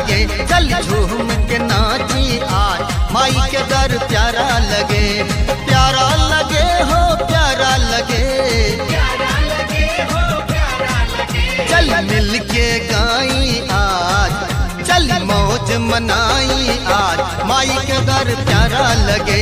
लगे चल झूम के नाची आज माई के दर प्यारा लगे प्यारा लगे हो प्यारा लगे चल मिल के गाई आज चल मौज मनाई आज माई के दर प्यारा लगे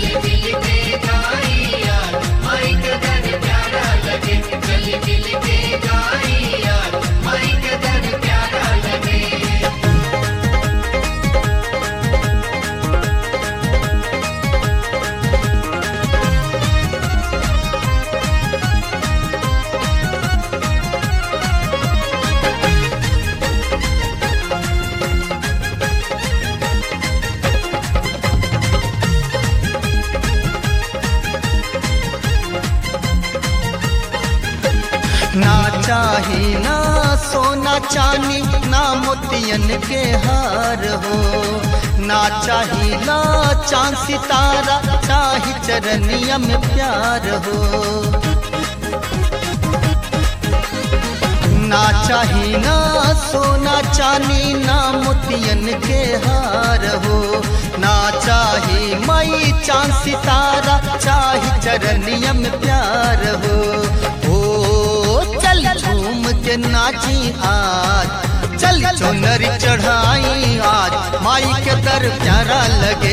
ना चाही ना सोना चांदी ना मोतियन के हार हो ना चाही ना चांद सितारा चाही चरनिया में प्यार हो ना चाही ना सोना चांदी ना मोतियन के हार हो ना चाही मई चांद सितारा चाही चरनिया में प्यार हो ओ चल झूम के नाची आज चल चुनरी चढ़ाई आज माई के दर प्यारा लगे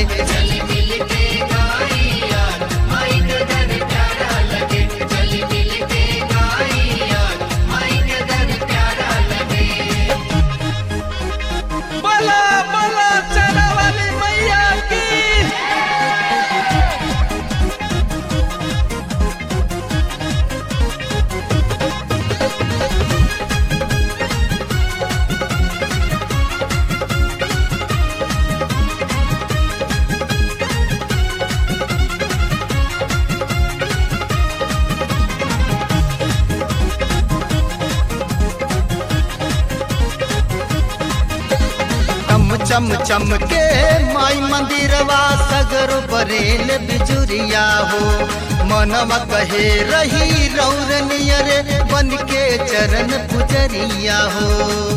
बोला बोला चला वाली मैया की चम चम चम के माई मंदिरवा सगर बरेल बिजुरिया हो मनवा कहे रही रौर नियर बन के चरण पुजरिया हो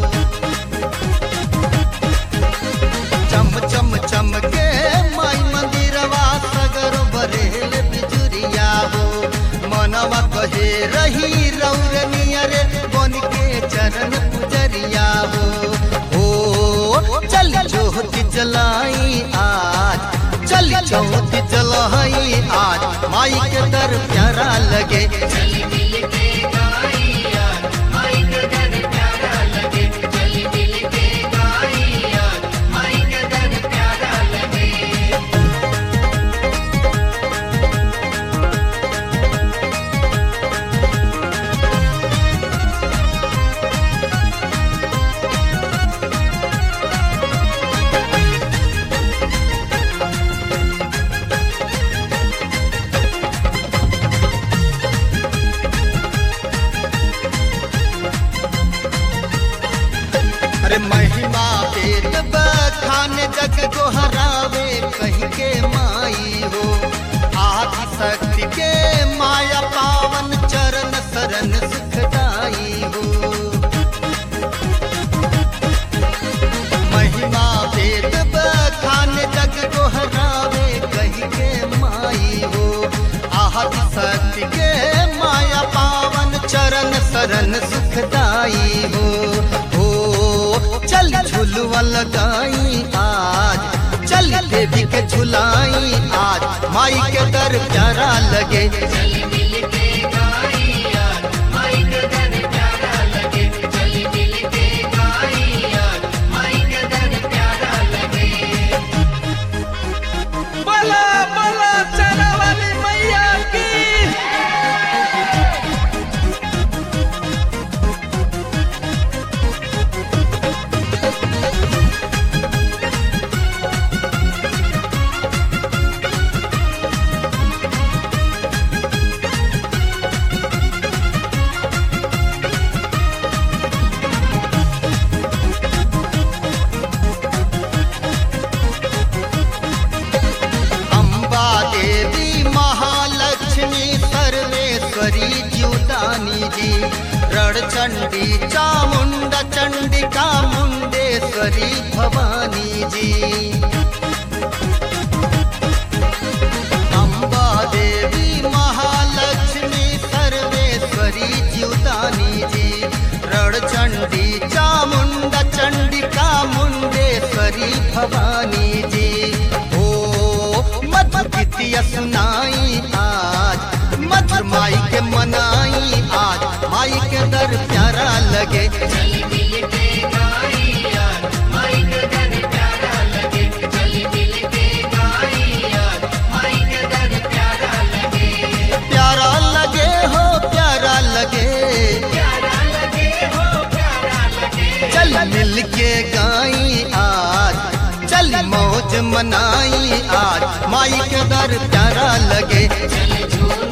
चम चम चम के माई मंदिरवा सगर बरेल बिजुरिया हो मनवा कहे रही रौर नियर बन के चरण पुजरिया हो ओ चल ज्योति जलाई आज चल ज्योति जलाई आज माई के दर प्यारा लगे अरे महिमा वेद बखान जग को हरावे कहीं के माई हो आदि शक्ति के माया पावन चरण शरण सुखदाई हो महिमा वेद बखान जग को हरावे कहीं के माई हो आदि शक्ति के माया पावन चरण शरण सुखदाई हो हो चल झुलवा लगाई आज चल देवी के झुलाई आज माई के दर प्यारा लगे बोला बोला चला वाली मैया की अम्बा देवी महालक्ष्मी सर्वेश्वरी ज्युदानी जी रण चंडी चामुंडा चंडिका मुंडेश्वरी सर्वेश्वरी भवानी जी अम्बा देवी महालक्ष्मी सर्वेश्वरी जीवदानी जी रणचंडी चामुंडा चंडिका मुंडेश्वरी भवानी जी ओ मत गीतिया सुनाई आज मत माई के मनाई आज माई के दर प्यारा लगे चली मिल के गाई यार माई के दर प्यारा लगे चली मिल के गाई यार माई के दर प्यारा लगे प्यारा लगे हो प्यारा लगे प्यारा लगे हो प्यारा लगे चल मिल के गाई आज चल मौज मनाई आज माई के दर प्यारा लगे चल झूम